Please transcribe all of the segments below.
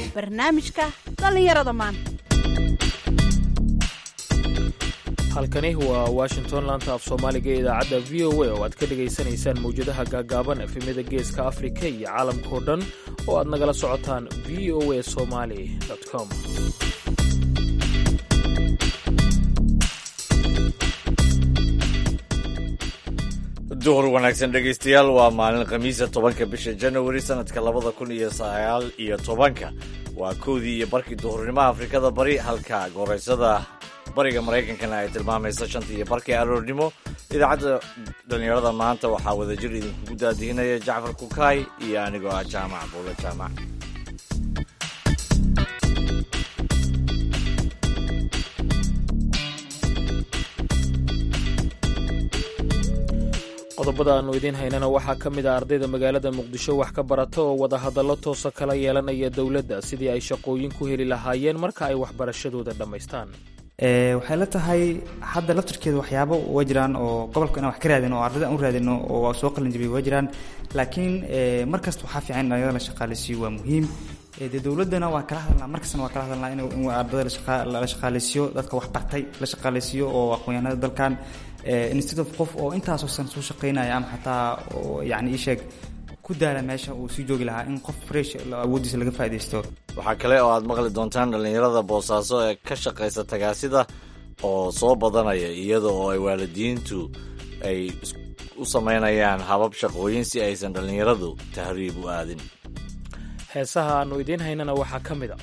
barnaamijka dhallinyarada maanta halkani waa washington laanta af soomaaliga ee idaacadda v o a oo aad ka dhegaysanaysaan mawjadaha gaagaaban efemyada geeska afrika iyo caalamkao dhan oo aad nagala socotaan v o a somali com duhur wanaagsan dhegaystayaal waa maalin khamiisa tobanka bisha janawari sanadka labada kun iyo sagaal iyo tobanka waa kowdii iyo barkii duhurnimo afrikada bari halka gooreysada bariga maraykankana ay tilmaamayso shantii iyo barkii aroornimo idaacadda dhallinyarada maanta waxaa wadajir idinkugu daadihinaya jacfar kukaay iyo anigoo ah jaamac buulo jaamac qodobada aannu idiin haynana waxaa ka mid ah ardayda magaalada muqdisho wax ka barata oo wadahadallo toosa kala yeelanaya dowladda sidii ay shaqooyin ku heli lahaayeen marka ay waxbarashadooda dhammaystaan waxay la tahay hadda laftarkeeda waxyaabo waa jiraan oo gobolka inaan wax ka raadino oo ardayda aan u raadino oo soo qalin jabiyay waa jiraan laakiin mar kasta waxaa fiican in dhalinyarada la shaqaaleysiiyo waa muhiim dee dowladdana waa kala hadalnaa markastana waa kala hadalnaa in ardayda la shaqaaleysiiyo dadka wax bartay la shaqaaleysiiyo oo aqoonyahanada dalkan instead of qof oo intaasoo san soo shaqaynaya ama xataa yani ii sheeg ku daala meesha uu sii joogi lahaa in qof fresh awooddiisa laga faaidaysto waxaa kale oo aad maqli doontaan dhallinyarada boosaaso ee ka shaqaysa tagaasida oo soo badanaya iyada oo ay waalidiintu ay u samaynayaan habab shaqooyin si aysan dhallinyaradu tahriib u aadin heesaha aannu idiin haynana waxaa ka mid a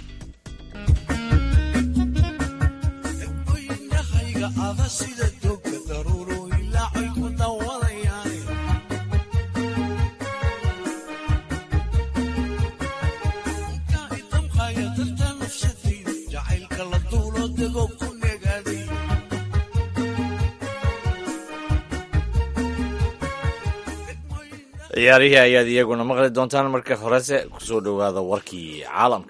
ciyaarihii ayaad iyaguna maqli doontaan marka horese kusoo dhowaada warkii caalamka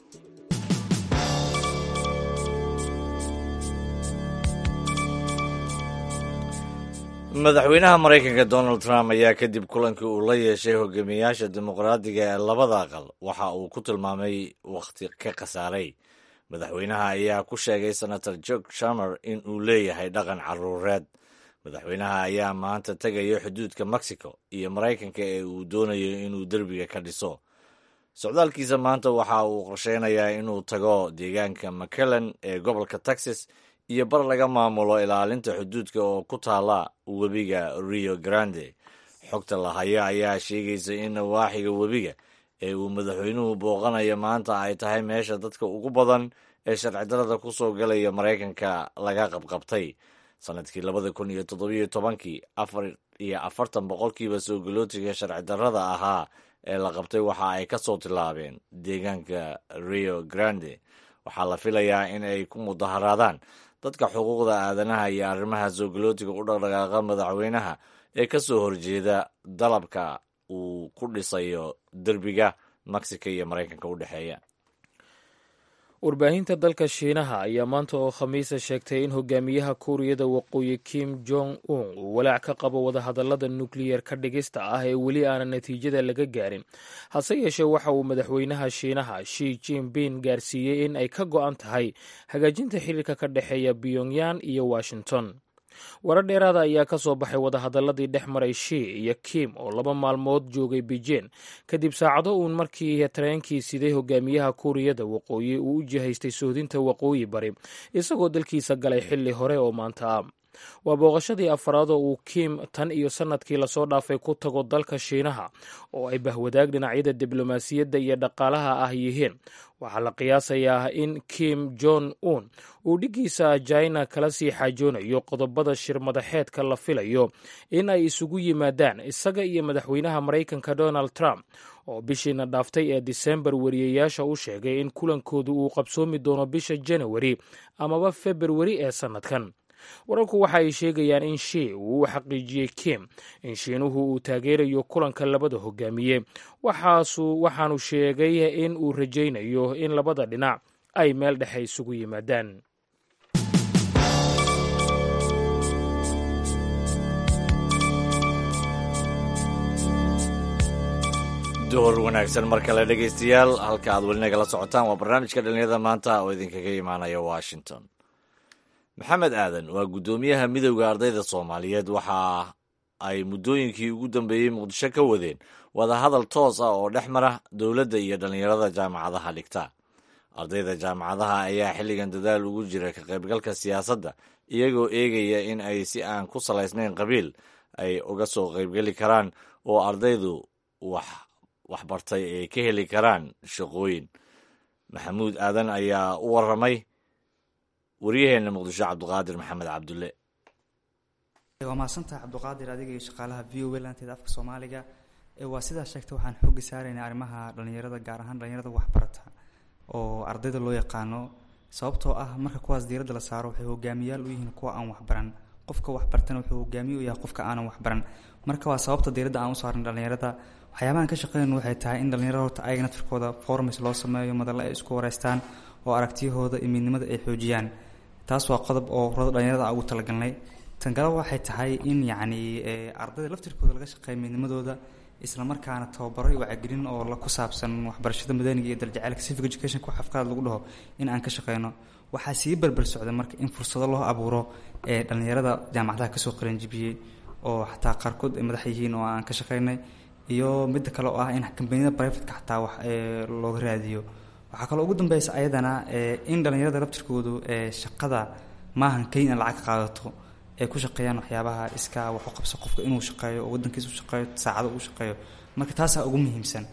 madaxweynaha maraykanka donald trump ayaa kadib kulankii uu la yeeshay hogaamiyayaasha dimuqraadiga ee labada aqal waxa uu ku tilmaamay wakhti ka khasaaray madaxweynaha ayaa ku sheegay senator jorg shamer in uu leeyahay dhaqan caruureed madaxweynaha ayaa maanta tegaya xuduudka mexico iyo maraykanka ee uu doonayo inuu derbiga ka dhiso socdaalkiisa maanta waxa uu qorsheynayaa inuu tago deegaanka mcallen ee gobolka texas iyo bar laga maamulo ilaalinta xuduudka oo ku taala webiga rio grande xogta lahaya ayaa sheegaysa in nawaaxiga webiga ee uu madaxweynuhu booqanayo maanta ay tahay meesha dadka ugu badan ee sharci darada ku soo galaya maraykanka laga qabqabtay sanadkii labada kun iyo toddobiyo tobankii afar iyo afartan boqolkiiba soo galootiga sharci darrada ahaa ee la qabtay waxa ay ka soo tilaabeen deegaanka rio grande waxaa la filayaa in ay ku mudaharaadaan dadka xuquuqda aadanaha iyo arrimaha soo galootiga u dhaqdhaqaaqa madaxweynaha ee ka soo horjeeda dalabka uu ku dhisayo derbiga mexico iyo maraykanka u dhexeeya warbaahinta dalka shiinaha ayaa maanta oo khamiisa sheegtay in hogaamiyaha kuuriyada waqooyi kim jong un uu walaac ka qabo wadahadallada nukliyar ka dhigista ah ee weli aanan natiijada laga gaarin hase yeeshee waxa uu madaxweynaha shiinaha shi jinping gaarsiiyey in ay ka go'an tahay hagaajinta xiriirka ka dhexeeya pyongyang iyo washington warar dheeraada ayaa ka soo baxay wadahadalladii dhex maray shi iyo kim oo laba maalmood joogay beijing kadib saacado uun markii tareenkii siday hogaamiyaha kuuriyada waqooyi uu u jihaystay sohdinta waqooyi bari isagoo dalkiisa galay xilli hore oo maanta ah waa booqashadii afaraad oo uu kim tan iyo sannadkii lasoo dhaafay ku tago dalka shiinaha oo ay bahwadaag dhinacyada diblomaasiyadda iyo dhaqaalaha ah yihiin waxaa la qiyaasayaa in kim jong un uu dhiggiisa jina kala sii xaajoonayo qodobada shirmadaxeedka la filayo in ay isugu yimaadaan isaga iyo madaxweynaha maraykanka donald trump oo bishiina dhaaftay ee disembar wariyayaasha u sheegay in kulankoodu uu qabsoomi doono bisha janawari amaba februari ee sannadkan wararku waxa ay sheegayaan in shii uu u xaqiijiyey kim in shiinuhu uu taageerayo kulanka labada hogaamiye waxaanu sheegay in uu rajaynayo in labada dhinac ay meel dhexe isugu yimaadaan duhur wanaagsan mar kale dhegaystayaal halka aad weli nagala socotaan waa barnaamijka dhalinyarada maanta oo idinkaga imaanaya washington maxamed aadan waa guddoomiyaha midowda ardayda soomaaliyeed waxa ay muddooyinkii ugu dambeeyey muqdisho ka wadeen wadahadal toos ah oo dhex mara dowladda iyo dhallinyarada jaamacadaha dhigta ardayda jaamacadaha ayaa xilligan dadaal ugu jira ka qaybgalka siyaasadda iyagoo eegaya in ay si aan ku salaysnayn qabiil ay uga soo qaybgeli karaan oo ardaydu wax waxbartay ay ka heli karaan shaqooyin maxamuud aadan ayaa u waramay waryaheena muqdisho cabdiqaadir maxamed cabdulle waa mahadsantaha cabdiqaadir adiga iyo shaqaalaha v o a lanteeda afka soomaaliga waa sidaa sheegtay waxaan xooga saaraynaa arrimaha dhalinyarada gaar ahaan dhalinyarada waxbarata oo ardayda loo yaqaano sababtoo ah marka kuwaas diiradda la saaro waxay hogaamiyaal u yihiin kuwa aan waxbaran qofka waxbartana wuxuu hogaamiye u yahay qofka aanan waxbaran marka waa sababta diiradda aan u saaran dhalinyarada waxyaabahan ka shaqeynayno waxay tahay in dhalinyarada horta ayaga naftirkooda formis loo sameeyo madalle ay isku wareystaan oo aragtiyahooda iyo midnimada ay xoojiyaan taas waa qodob oo urada dhalinyarada ugu talagalnay tangalo waxay tahay in yacni ardayda laftirkooda laga shaqeeya midnimadooda islamarkaana tababaro iyo wacyigelin oo la ku saabsan waxbarashada madaniga iyo darjaceelka civic educationka wax afkaad lagu dhaho in aan ka shaqeyno waxaa sii berber socda marka in fursado loo abuuro ee dhalinyarada jaamacadaha kasoo qalanjibiyey oo xataa qaarkood ay madax yihiin oo aan ka shaqeynay iyo midda kale oo ah in kambaniyada brivateka xataa wax looga raadiyo waxaa kaloo ugu dambeysa ayadana in dhalinyarada laftirkoodu shaqada maahan keliya in lacag ka qaadato ay ku shaqeeyaan waxyaabaha iska wax u qabso qofka inuu shaqeeyo oo waddankiisa u shaqeeyo saacado uu shaqeeyo marka taasaa ugu muhiimsan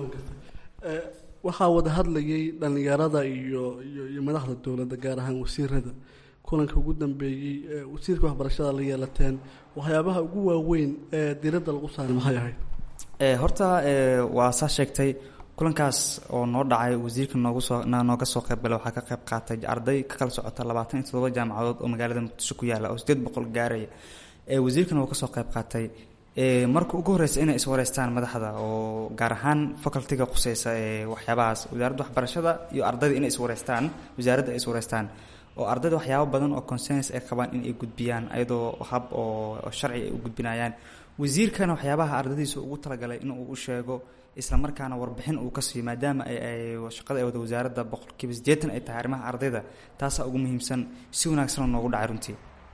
waxaa wada hadlayay dhallinyarada iyo iyo iyo madaxda dowladda gaar ahaan wasiirada kulanka ugu dambeeyey wasiirka waxbarashada la yeelateen waxyaabaha ugu waaweyn ee diradda lagu saaray maxay ahayd horta waa saa sheegtay kulankaas oo noo dhacay wasiirka noogu soo nooga soo qaybgalay waxaa ka qayb qaatay arday ka kala socota labaatan iyo toddoba jaamacadood oo magaalada muqdisho ku yaalla oo sideed boqol gaaraya wasiirkana uu ka soo qayb qaatay marka ugu horreysa inay iswareystaan madaxda oo gaar ahaan facultiga quseysa ee waxyaabahaas wasaaradda waxbarashada iyo ardayda inay iswareystaan wasaaradda ay iswareystaan oo ardayda waxyaabo badan oo consens ay qabaan in ay gudbiyaan ayadoo hab oo sharci ay u gudbinayaan wasiirkana waxyaabaha ardaydiisa ugu talagalay in uu u sheego islamarkaana warbixin uu ka siiyo maadaama ay shaqada ay wada wasaaradda boqolkiiba siddeetan ay tahay arrimaha ardayda taasaa ugu muhiimsan si wanaagsanoo noogu dhacay runtii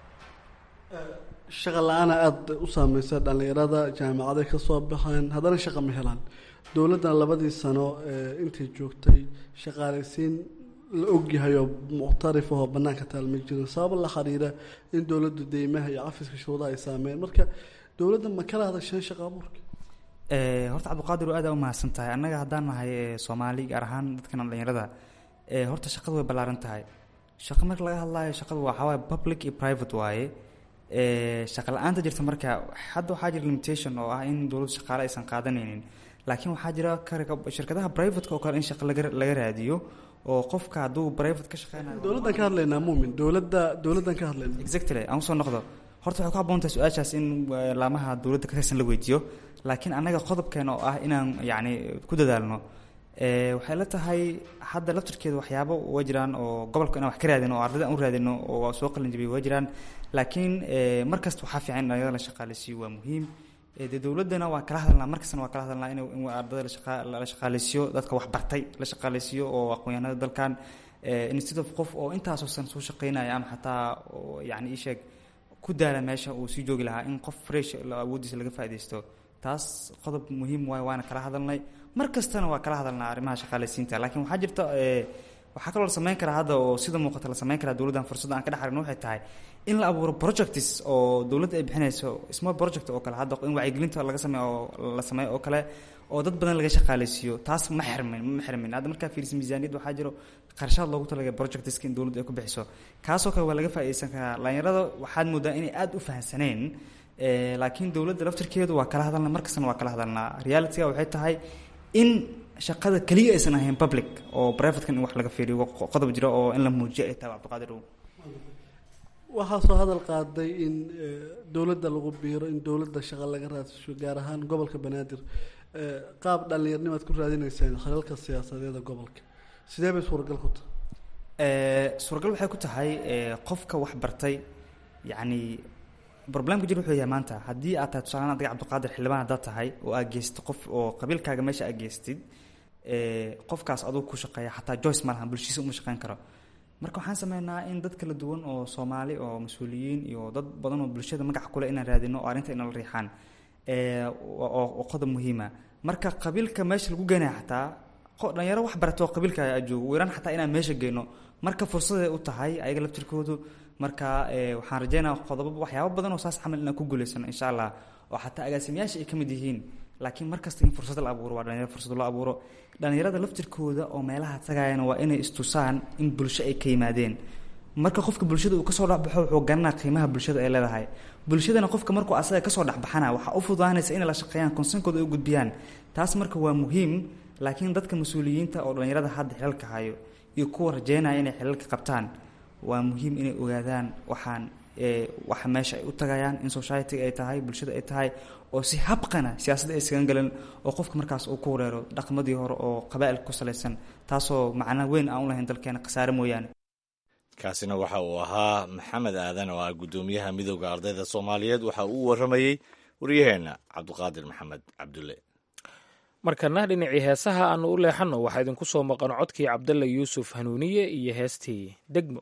shaqa la-aana aada u saameysa dhallinyarada jaamacaday ka soo baxeen haddana shaqa ma helaan dowladdan labadii sano intay joogtay shaqaalaysiin la ogyahay oo muctarif ahoo bannaanka taal ma jirin sabab la xiriira in dowladdu deymaha iyo cafiska shuruudaha ay saameeyeen marka dowladda ma kala hadasheen shaqa abuurka horta cabdiqaadir waa aada u mahadsan tahay annaga haddaan nahay soomaali gaar ahaan dadkan dhalinyarada horta shaqadu way ballaaran tahay shaqo marka laga hadlaayo shaqadu waxaa waaye public iyo private waaye shaqa la-aanta jirta marka hadda waxaa jira limitation oo ah in dowladdu shaqaale aysan qaadanaynin laakiin waxaa jira shirkadaha privateka oo kale in shaqa laga laga raadiyo oo qofka hadduu private ka shaqeynayo dowladdan ka hadlaynaa muumin dowladda dowladdan ka hadlaynaa exactly aan usoo noqdo horta waxay ku habboon tahay su-aashaas in laamaha dowladda ka tirsan la weydiiyo laakiin annaga qodobkeena oo ah inaan yacni ku dadaalno waxay la tahay hadda laftirkeeda waxyaabo waa jiraan oo gobolka inaan wax ka raadino oo ardayda aan u raadino oo soo qalin jabiyo waa jiraan laakiin mar kasta waxaa fiican in dhalinyarada la shaqaaleysiiyo waa muhiim dee dowladdana waa kala hadalnaa mar kastana waa kala hadalnaa in in ardayda la shaqaaleysiiyo dadka wax bartay la shaqaaleysiiyo oo aqoon-yahanada dalkan instead of qof oo intaasoo san soo shaqeynaya ama xataa yacni ii sheeg ku daala meesha uu sii joogi lahaa in qof fresh awooddiisa laga faaidaysto taas qodob muhiim waayo waana kala hadalnay mar kastana waa kala hadalnaa arrimaha shaqaaleysiinta laakiin waxaa jirta waxaa kaloo la samayn karaa hadda oo sida muuqata la samayn karaa dowladdan fursadda aan ka dhex aragno waxay tahay in la abuuro projects oo dowladda ay bixinayso small project oo kale hadda in wacyigelinta laga sameeyo oo la sameeyo oo kale oo dad badan laga shaqaaleysiiyo taas ma xirmin ma xirmin hadda markaa fiirisa miisaaniyad waxaa jiro qarshaad loogu talagalay projectska in dowladda ay ku bixiso kaasoo kale waa laga faa'iideysan karaa dhalinyarada waxaad moodaa inay aada u fahamsaneen laakiin dowladda laftirkeedu waa kala hadalna markastana waa kala hadalnaa realityga waxay tahay in shaqada keliya aysan ahayn public oo privatekan in wax laga fiiriyo qodob jiro oo in la muujiyo ay tahay cabdiqaadir waxaa soo hadal qaaday in dowladda lagu biiro in dowladda shaqa laga raadsiyo gaar ahaan gobolka banaadir qaab dhallinyarnimaad ku raadinaysaan khalalka siyaasadeeda gobolka sidee bay suuragal ku tahay suuragal waxay ku tahay qofka wax bartay yacni problemka jir wuxuu yahay maanta haddii aad tahay tusaale adiga cabdiqaadir xildhibaan haddaad tahay oo aad geystid qof oo qabiilkaaga meesha aad geystid qofkaas aduu ku shaqeeya xataa joyce ma lahan bulshiisa uma shaqeyn karo marka waxaan sameynaa in dad kala duwan oo soomaali oo mas-uuliyiin iyo dad badan oo bulshada magac kule inaan raadino oo arrinta inala riixaan oo qodob muhiima marka qabiilka meesha lagu geenaya xataa dhalinyaro wax baratoo qabiilka joogo weeraan xataa inaan meesha geyno marka fursaday u tahay ayaga laftirkoodu marka waxaan rajeynaa qodobo waxyaabo badan oo saas camal inaan ku guuleysano insha allah oo xataa agaasimayaasha ay ka mid yihiin laakiin markasta in fursad la abuuro waa dhalinyaro fursad loo abuuro dhalinyarada laftirkooda oo meelaha tagayana waa inay istusaan in bulsho ay ka yimaadeen marka qofka bulshada uu kasoo dhexbaxo wuxuu garanaa qiimaha bulshada ay leedahay bulshadana qofka markuu asaga kasoo dhexbaxana waxaa u fududaanaysa inay la shaqeeyaan konsenkooda ay u gudbiyaan taas marka waa muhiim laakiin dadka mas-uuliyiinta oo dhalinyarada hadda xilalka hayo iyo kuwa rajeynaya inay xilalka qabtaan waa muhiim inay ogaadaan waxaan waxa meesha ay u tagayaan in society ay tahay bulshada ay tahay oo si habqana siyaasadda ay isagan galan oo qofka markaas uu ku wareero dhaqmadii hore oo qabaa'ilka ku salaysan taasoo macna weyn aan u lahayn dalkeena khasaare mooyaane kaasina waxa uu ahaa maxamed aadan oo ah guddoomiyaha midooda ardayda soomaaliyeed waxa uu waramayey waryaheenna cabdiqaadir maxamed cabdulle markana dhinacii heesaha aanu u leexanno waxaa idinku soo maqan codkii cabdalla yuusuf hanuuniye iyo heestii degmo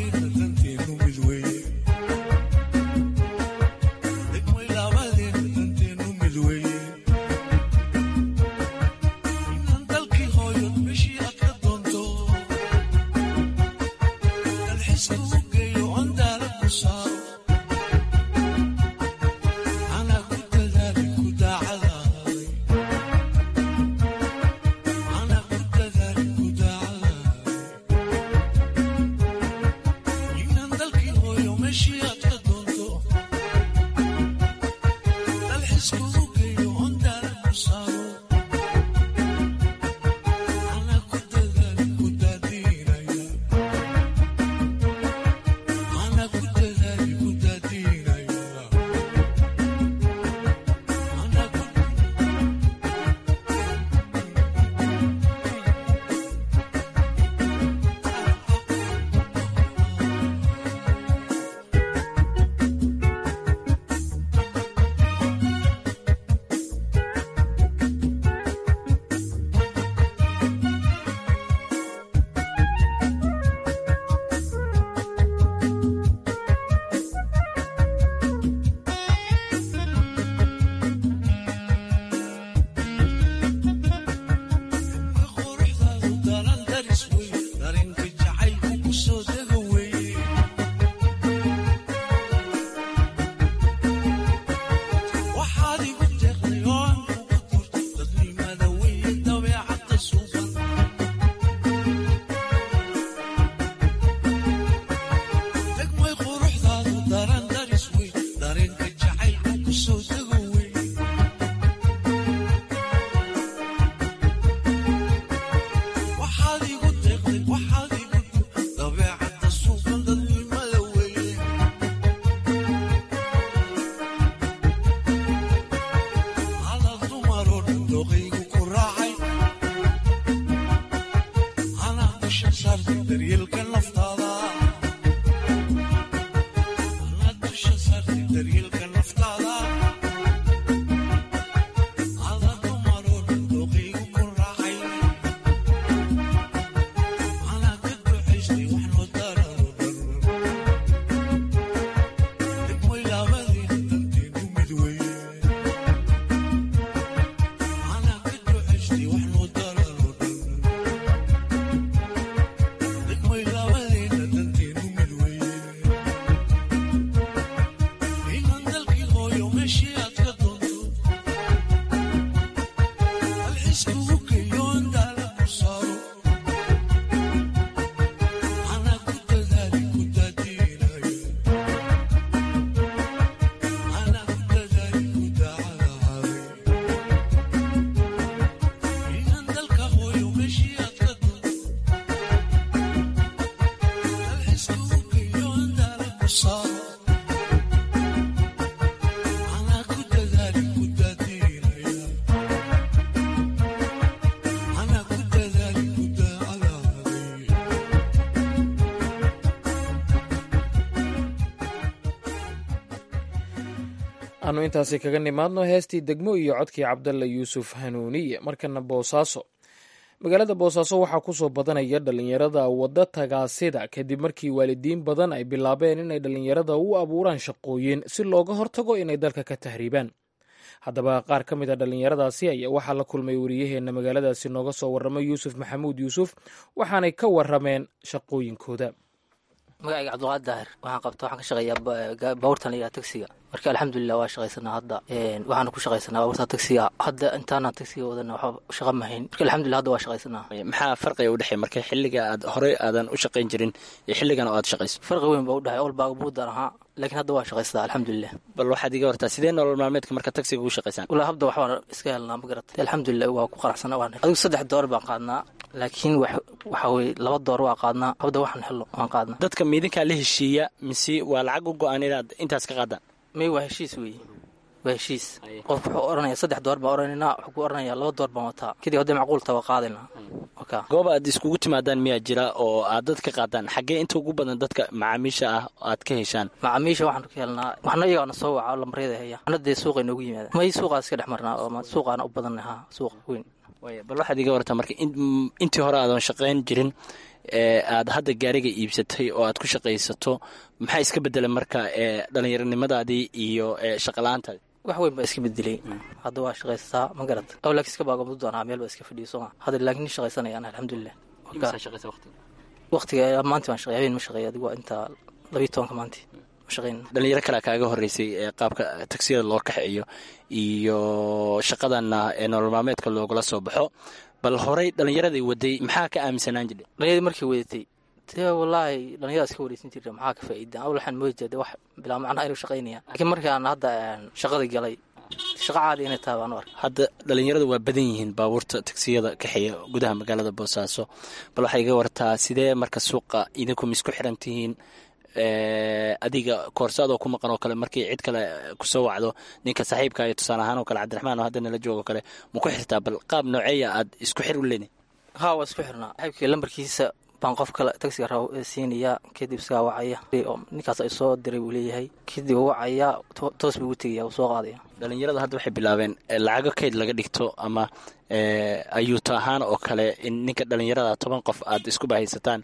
Degmo ilaa aanu intaasi kaga nimaadno heestii degmo iyo codkii cabdalla yuusuf hanuuniye markana boosaaso magaalada boosaaso waxaa kusoo badanaya dhallinyarada wadda tagaasida kadib markii waalidiin badan ay bilaabeen inay dhallinyarada u abuuraan shaqooyin si looga hortago inay dalka ka tahriibaan haddaba qaar ka mid a dhallinyaradaasi ayaa waxaa la kulmay wariyaheenna magaaladaasi nooga soo warramay yuusuf maxamuud yuusuf waxaanay ka warrameen shaqooyinkooda magacayga cabdiqaadir daahir waxaan qabta waxaan ka shaqeeyaa baabuurtan la yidhaha tagsiga marka alxamdulilah waa shaqaysanaa hadda waxaana ku shaqaysanaa baabuurta tagsiga hadda intaana tagsiga wadana waxba shaqa mahayn marka alxamdulilah hadda waa shaqaysanaa maxaa farqiga u dhexeey marka xilliga aad horey aadan u shaqayn jirin iyo xilligan oo aad shaqayso farqi weyn baa u dhexey ol baaga buudan ahaa laakiin hadda waa shaqaystaa alxamdulilah bal waxaad iga wartaa sidee nolol maalmeedka marka tagsiga ugu shaqaysaan walaa habda waxbaan iska helnaa ma garatay alxamdulilah waa ku qaraxsana waan adigu saddex door baan qaadnaa laakiin waxa weye laba door waa qaadnaa habda waxaan helno waan qaadnaa dadka miidinkaa la heshiiya mise waa lacag u go-an inaad intaas ka qaadaan may waa heshiis weeye waa heshiis qof wuxuu oranaya saddex door baan oranaynaa wuxuu ku oranaya laba door baan wataa kadib hadday macquulta waa qaadaynaa goob aad iskugu timaadaan miyaa jira oo aad dad ka qaadaan xaggee inta ugu badan dadka macaamiisha ah aad ka heshaan macaamiisha waxaan ka helnaa waxna iyagaana soo waca oo lambaryada haya waxna dee suuqa inoogu yimaada may suuqaa iska dhex marnaa oo suuqaana u badan ha suuq weyn bal waxaad iga wartaa marka intii hore aadan shaqayn jirin ee aad hadda gaariga iibsatay oo aad ku shaqaysato maxaa iska bedela marka edhallinyaronimadaadii iyo shaqala-aantaadi wax weyn baa iska bedelay hadda waa shaqaysataa ma garata aw laakiin iska baagabadu doonaa meel baa iska fadhiyo sooma hadda laakiin shaqaysanayaan alxamdulilah waqtiga maanta baan shaqey habeen ma shaqeey adigu waa intaa labiyo tobanka maanti ma shaqeyn dhalinyaro kalea kaaga horeysay ee qaabka tagsiyada loo kaxeeyo iyo shaqadanna ee nolol maalmeedka loogala soo baxo bal horey dhallinyaraday waday maxaa ka aaminsanaan jidhe dhallinyaradii markay wadatay dee wallaahi dhallinyarada iska wareysan jirta maxaa ka faa'iidaan awl waxaan moodi jira de wax bilaa macnaha inuu shaqaynaya laakiin markaan hadda shaqada galay shaqa caadi inay tahay baan u arkay hadda dhallinyaradu waa badan yihiin baabuurta tagsiyada kaxeeya gudaha magaalada boosaaso bal waxay iga wartaa sidee marka suuqa idinku misku xiran tihiin adiga koorsaadoo ku maqan oo kale markii cid kale kusoo wacdo ninka saaxiibka iyo tusaale ahaan oo kale cabdiraxmaan oo hadda nala joogo kale ma ku xirtaa bal qaab nooceeya aad isku xir u leeni haa waa isku xirnaa saaxiibkii lambarkiisa baan qof kale tagsiga raba siinaya kadib isagaa wacaya ninkaas ay soo diray buu leeyahay kadib wacaya toos buu ugu tegaya uu soo qaadaya dhalinyarada hadda waxay bilaabeen lacago kayd laga dhigto ama ayuuto ahaan oo kale in ninka dhalinyarada toban qof aad isku bahaysataan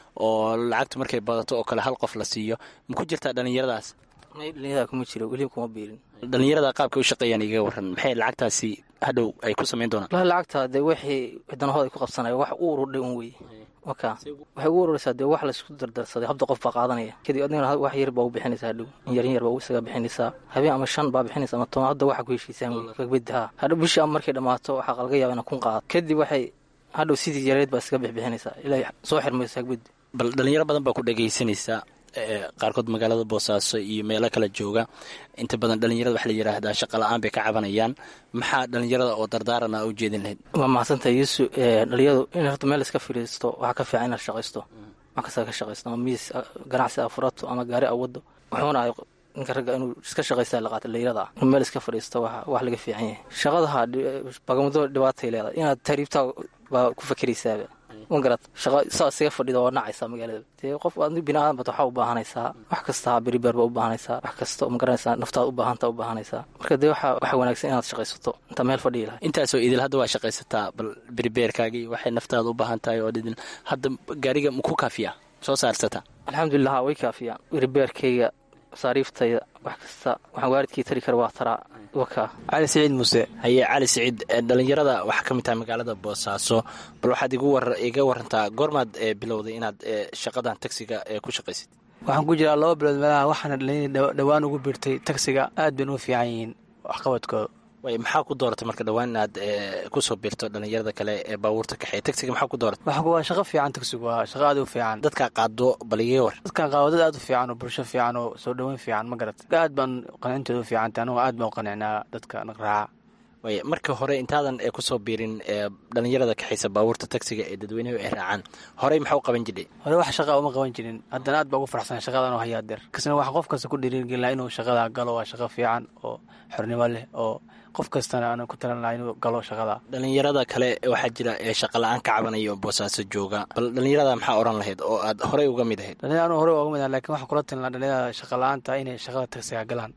oo lacagta markay badato oo kale hal qof la siiyo ma ku jirtaa dhallinyaradaas may dhalinyarada kuma jiro weliba kuma biirin dhalinyarada qaabka u shaqeeyaan iga waran maxay lacagtaasi hadhow ay ku samayn doonaan walahi lacagta dee wixii danahooda ay ku qabsanaya wax u ururdhay un wey waka waxay ugu ururaysaa dee wax laisku dardarsaday habda qof baa qaadanaya kadib adigana wax yar baa u bixinaysaa hadhow in yarin yar baa isaga bixinaysaa habeen ama shan baa bixinaysa ama toban hadda waxa ku heshiisaan wey kagbeddaha hadhow bishii ama markay dhammaato waxaa laga yaaba ina kun qaado kadib waxay hadhow sidii yareed baa iskaga bixbixinaysaa ilaa soo xirmayso hagbeddi bal dhalinyaro badan baa ku dhagaysanaysaa qaarkood magaalada boosaaso iyo meelo kala jooga inta badan dhalinyarada waxa la yidhaahdaa shaqa la-aan bay ka cabanayaan maxaa dhalinyarada oo dardaarana u jeedin lahayd waa mahadsantahay yuusu dhalinyaradu in horta meel iska fadhiisto waxaa ka fiican inaad shaqaysto wax kasta ka shaqaysto ama miis ganacsi a furato ama gaari a wado wuxuuna ay ninka ragga inuu iska shaqaysta la qaata dhalinyarada inuu meel iska fadhiisto wax laga fiican yahay shaqadaha bagamado dhibaatay leedahay inaad tahriibtaa baa ku fakeraysaaba magarat shaqa saa isaga fadhida waa nacaysaa magaalada dee qof aad bini aadan bata waxaa u baahanaysaa wax kasta beribeer baa u baahanaysaa wax kasta ma garanaysaa naftaad u baahanta u baahanaysaa marka dee waxa waxa wanaagsan inaad shaqaysato intaa meel fadhiyi lahay intaasoo idil hadda waa shaqaysataa bal beribeerkaagii waxay naftaada u baahan tahay oo dhidin hadda gaariga maku kaafiya soo saarsataa alxamdulilah way kaafiyaan beribeerkayga masaariiftayda wax kasta waxaan waaridkii tari kara waa taraa waka cali siciid muuse haye cali siciid dhalinyarada waxaa ka mid tahay magaalada boosaaso bal waxaad iga warantaa goormaad bilowday inaad shaqadan tagsiga ku shaqaysid waxaan ku jiraa laba bilood meelaha waxaana dhalinyar dhowaan ugu biirtay tagsiga aad bayna u fiican yihiin waxqabadkooda way maxaa ku dooratay marka dhowaan inaad kusoo biirto dhalinyarada kale ee baabuurta kaxeeya tagsiga maxaa ku dooratay waa shaqo fiican tagsigu waa shaqo aad u fiican dadkaa qaado bal iga war dadkan qaado dad aad u fiican oo bulsho fiican oo soo dhoweyn fiican ma garat aad baan qancintooda u fiicantay anigoo aad baan u qanicnaa dadka raaca way marka hore intaadan kusoo biirin dhalinyarada kaxaysa baabuurta tagsiga ee dadweynuhu ay raacaan horey maxaa u qaban jiray hore wax shaqa uma qaban jirin haddana aad baa ugu farxsan shaqadan oo hayaa deer kasna wax qof kasta ku dhiirigelin laha inuu shaqada galo waa shaqo fiican oo xornimo leh oo qof kastana aan ku talan laha inuu galo shaqada dhalinyarada kale waxaa jira ee shaqa la-aan ka cabanaya oo boosaaso jooga bal dhalinyarada maxaa oran lahayd oo aad horey uga mid ahayd dhalinyar anu horey uga mid ahay lakin waxaan kula talin laha dhalinyarada shaqa la-aanta inay shaqada tagsiga galaan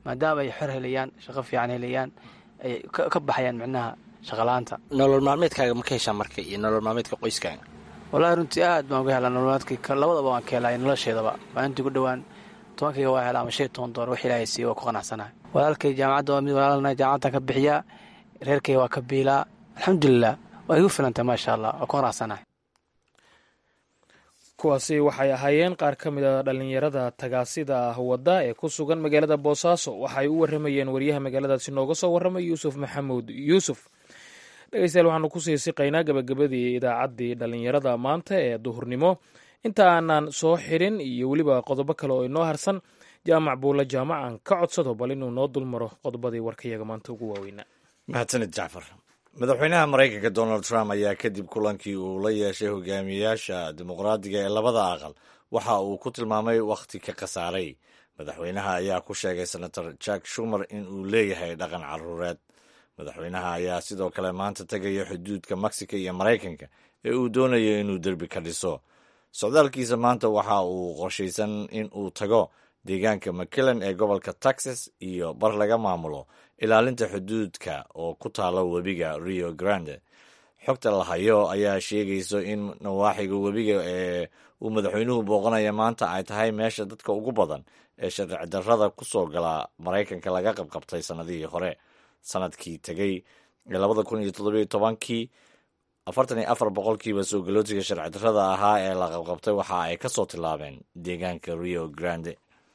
maadaama ay xor helayaan shaqo fiican helayaan ay ka baxayaan micnaha shaqala-aanta nolol maalmeedkaaga ma ka heshaa marka iyo nolol maalmeedka qoyskaaga wallaahi runtii aad baan uga helaa nololmaalmeedka labadaba waan ka helay nolosheedaba maalintii ku dhowaan tobankayga waa helaa ama shan iyo toban doollar wax ilaahay siiye waa ku qanacsanahay walaalkay jaamacadda waa mid walaalna jaamacaddan ka bixiyaa reerkayga waa ka biilaa alxamdulilah waa igu filantay maasha allah waa ku qanacsanahay kuwaasi waxay ahaayeen qaar ka mid a dhallinyarada tagaasida wadda ee ku sugan magaalada boosaaso waxay u waramayeen wariyaha magaaladaasi nooga soo warramay yuusuf maxamuud yuusuf dhegeystayaal waxaanu kusii siqaynaa gabagabadii idaacaddii dhallinyarada maanta ee duhurnimo inta aanan soo xirin iyo weliba qodobo kale oo inoo harsan jaamac buulla jaamacan ka codsado bal inuu noo dulmaro qodobadii warkayaga maanta ugu waaweynaa mahadsanid jacfar madaxweynaha maraykanka donald trump ayaa kadib kulankii uu la yeeshay hogaamiyayaasha dimuqraadiga ee labada aqal waxa uu ku tilmaamay wakhti ka khasaaray madaxweynaha ayaa ku sheegay senator jack shumer in uu leeyahay dhaqan caruureed madaxweynaha ayaa sidoo kale maanta tegaya xuduudka mexico iyo maraykanka ee uu doonayo inuu derbi ka dhiso socdaalkiisa maanta waxa uu qorshaysan in uu tago deegaanka mcillan ee gobolka texas iyo bar laga maamulo ilaalinta xuduudka oo ku taalo webiga rio grande xogta la hayo ayaa sheegayso in nawaaxiga webiga ee uu madaxweynuhu booqanaya maanta ay tahay meesha dadka ugu badan ee sharci darrada ku soo gala maraykanka laga qabqabtay sannadihii hore sanadkii tegey ee labada kun iyo toddobiyo tobankii afartan iyo afar boqolkiiba soo galootiga sharci darrada ahaa ee la qabqabtay waxa ay ka soo tilaabeen deegaanka rio grande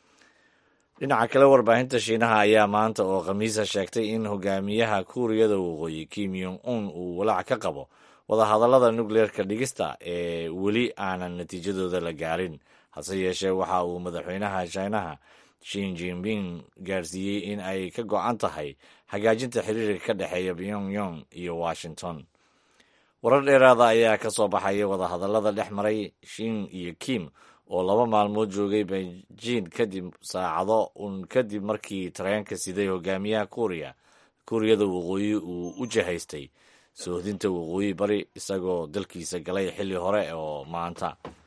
dhinaca kale warbaahinta shiinaha ayaa maanta oo khamiisa sheegtay in hogaamiyaha kuuriyada waqooyi kim yong un uu walaac ka qabo wadahadallada nukleerka dhigista ee weli aanan natiijadooda la gaarin hase yeeshee waxa uu madaxweynaha shiinaha shin jinping gaarsiiyey in ay ka go-an tahay hagaajinta xiriirka ka dhexeeya pyongyong iyo washington warar dheeraada ayaa ka soo baxaya wadahadallada dhex maray shin iyo kim oo laba maalmood joogay beijing kadib saacado un kadib markii tareenka siday hogaamiyaha kuuriya kuuriyada waqooyi uu u jahaystay soohdinta waqooyi bari isagoo dalkiisa galay xilli hore oo maanta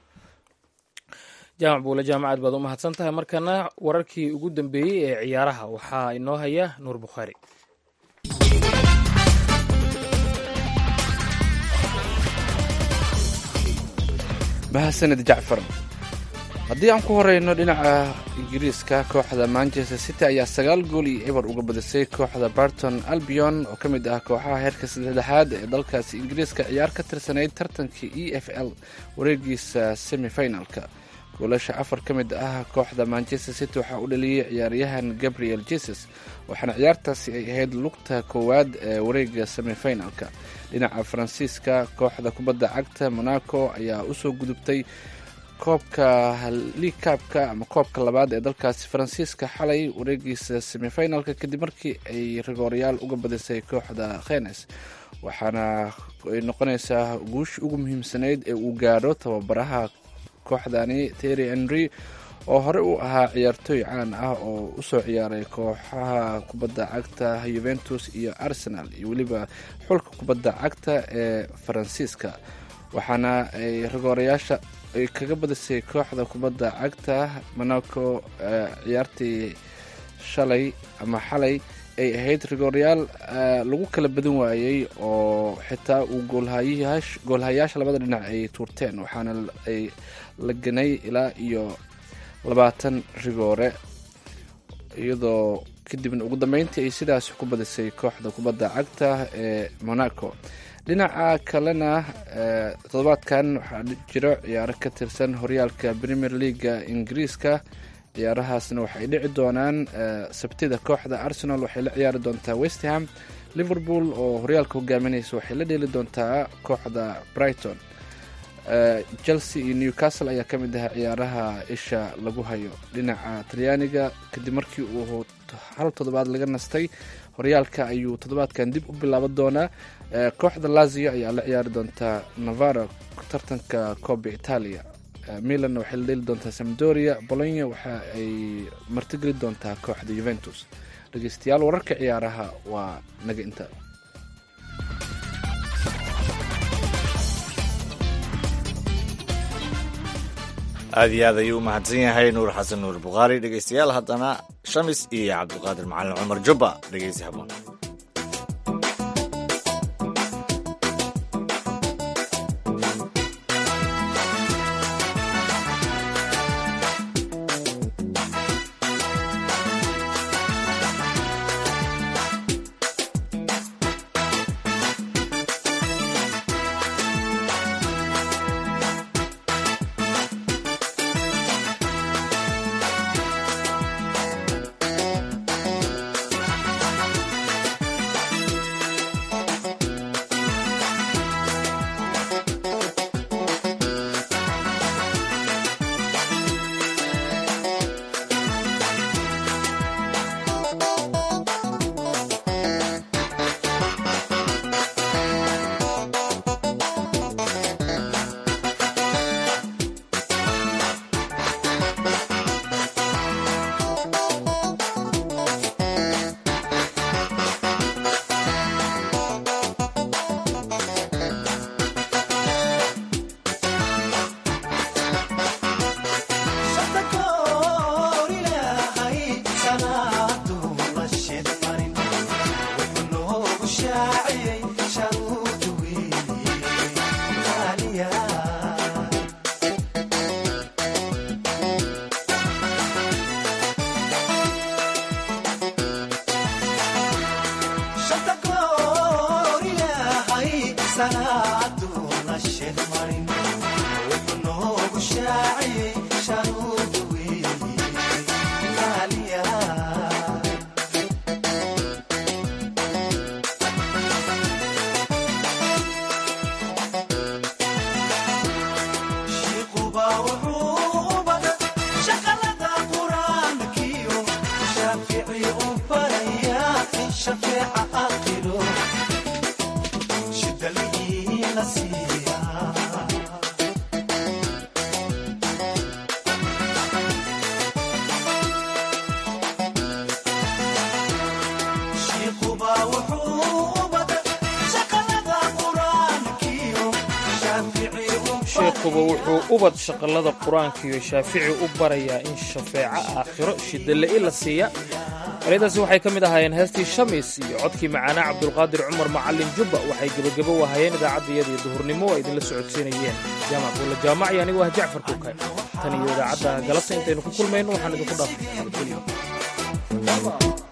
jaamac buule jaamacad baad u mahadsan tahay markana wararkii ugu dambeeyey ee ciyaaraha waxaa inoo haya nuur bukhaari mahadsanid jacfar haddii aan ku horeyno dhinaca ingiriiska kooxda manchester city ayaa sagaal gool iyo eber uga badisay kooxda barton albion oo ka mid ah kooxaha heerka saddexaad ee dalkaasi ingiriiska ciyaar ka tirsanayd tartankii e f l wareegiisa semifinalka goolasha afar ka mid ah kooxda manchester city waxaa u dhaliyey ciyaaryahan gabriel jesus waxaana ciyaartaasi ay ahayd lugta koowaad ee wareega semifinalka dhinaca faransiiska kooxda kubadda cagta monaco ayaa usoo gudubtay koobka liigkaabka ama koobka labaad ee dalkaasi faransiiska xalay wareegiisa semifinalka kadib markii ay rigooryaal uga badisay kooxda khenes waxaana ay noqonaysaa guushi ugu muhiimsanayd ee uu gaadho tababaraha kooxdani terry henry oo hore u ahaa ciyaartooy caan ah oo usoo ciyaaray kooxaha kubadda cagta yuventus iyo arsenal iyo weliba xulka kubadda cagta ee faransiiska waxaana ay rigoorayaasha ay kaga badisay kooxda kubadda cagta monaco ciyaartii shalay ama xalay ay ahayd rigoorayaal lagu kala badan waayey oo xitaa uu goolhayaasha labada dhinac ay tuurteen waxaana ay la ganay ilaa iyo labaatan rigoore iyadoo kadibna ugu dambeyntii ay sidaas ku badisay kooxda kubadda cagta ee monaco dhinaca kalena toddobaadkan waxaa jiro ciyaaro ka tirsan horyaalka premier leaga ingiriiska ciyaarahaasna waxay dhici doonaan sabtida kooxda arsenal waxay la ciyaari doontaa westham liverpool oo horyaalka hogaaminaysa waxay la dheeli doontaa kooxda brighton chelsea iyo newcastle ayaa ka mid ah ciyaaraha isha lagu hayo dhinaca talyaaniga kadib markii uu hal toddobaad laga nastay horyaalka ayuu toddobaadkan dib u bilaaban doonaa kooxda lazio ayaa la ciyaari doontaa navara tartanka coba italia milan waxay la dheeli doontaa samdoria bolonya waxa ay martigeli doontaa kooxda juventus dhegeystayaal wararka ciyaaraha waa naga inta aad iyo aad ayuu u mahadsan yahay nuur xasan nuur bukhaari dhegeystayaal haddana shamis iyo cabdiqaadir macalin cumar jubba dhegeysi haboon sheekuba wuxuu ubad shaqallada qur-aankiiyo shaafici u barayaa in shafeeco aakhiro shidale-i la siiya ereydaasi waxay ka mid ahaayeen heestii shamis iyo codkii macaanaa cabdulqaadir cumar macallin jubba waxay gebagebo wahayeen idaacaddayadii duhurnimo oo idinla socodsiinayeen jaamac buulla jaamac iyo anigu ah jacfar kukay tan iyo idaacadda galabta intaynu ku kulmayno waxaan idinku dhaafay